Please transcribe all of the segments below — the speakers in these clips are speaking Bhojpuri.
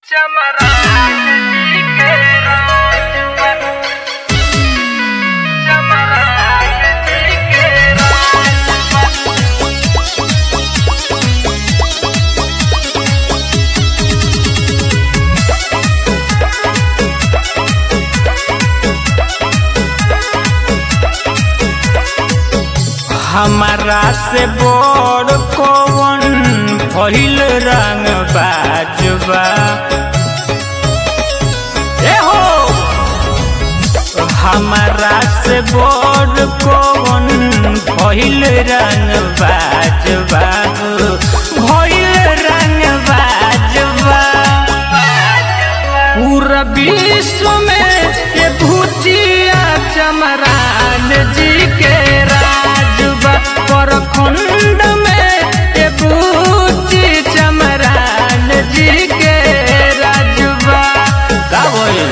चमरान जी के राजवर चमरान जी के राजवर हमारा से बड़ कौन भइल रंग बाजबा ए हो हमारा से बड़ कौन भइल रंग बाजबा भइल रंग बाजबा पूरा विश्व में ये भूतिया चमरान जी के राजबा परखंड में ये भूति चमरान जी के राजबा का बोल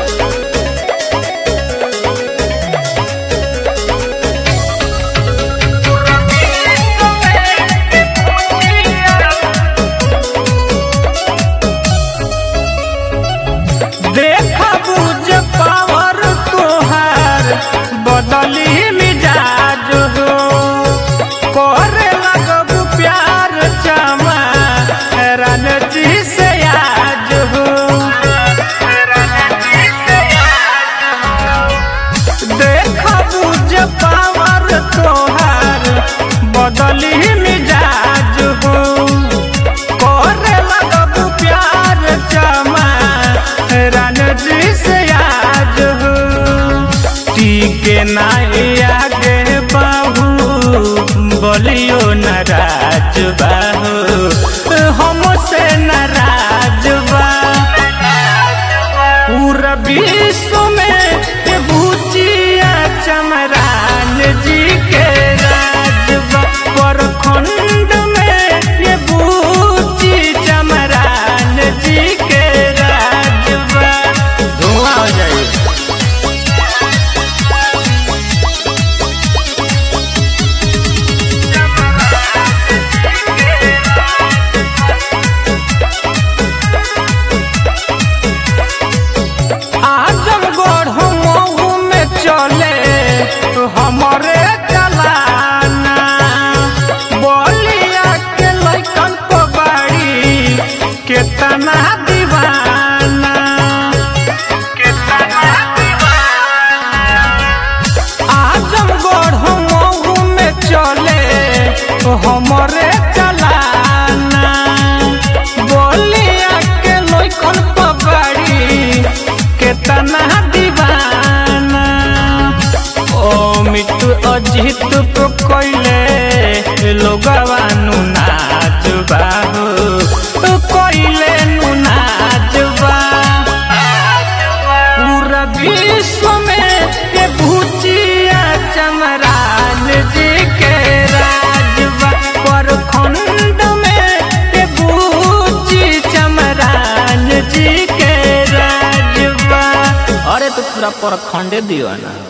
देखा बुझ पावर तोहार बदली मिजाज हो करे लगब प्यार चमा रणजी से आज हो देखा बुझ पावर तोहार बदली मिजाज हो करे लगब प्यार चमा रणजी से आज हो टीके नाई आगे बाहू बोलियो नाराज बाहू हमसे नाराज बा पूरा विश्व में ये भूतिया चमरान जी के राजबा परखंड में ये भूति चमरान जी के राजबा धुआं हो जाए आजमगढ़ मऊ में चले हमारे चलाना बोलिया के लैकन को बाड़ी केतना दीवाना केतना आजमगढ़ मऊ में चले हमारे चलाना बोलिया के लैकन को बाड़ी केतना दीवाना ओ मिट्टू अजित को कोइले लोगवानु नाच बाहु कोइले नु नाच बा पूरा विश्व में ये भूतिया चमरान जी के राजबा परखंड में ये भूति चमरान जी के राजबा अरे तो पूरा परखंडे दियो ना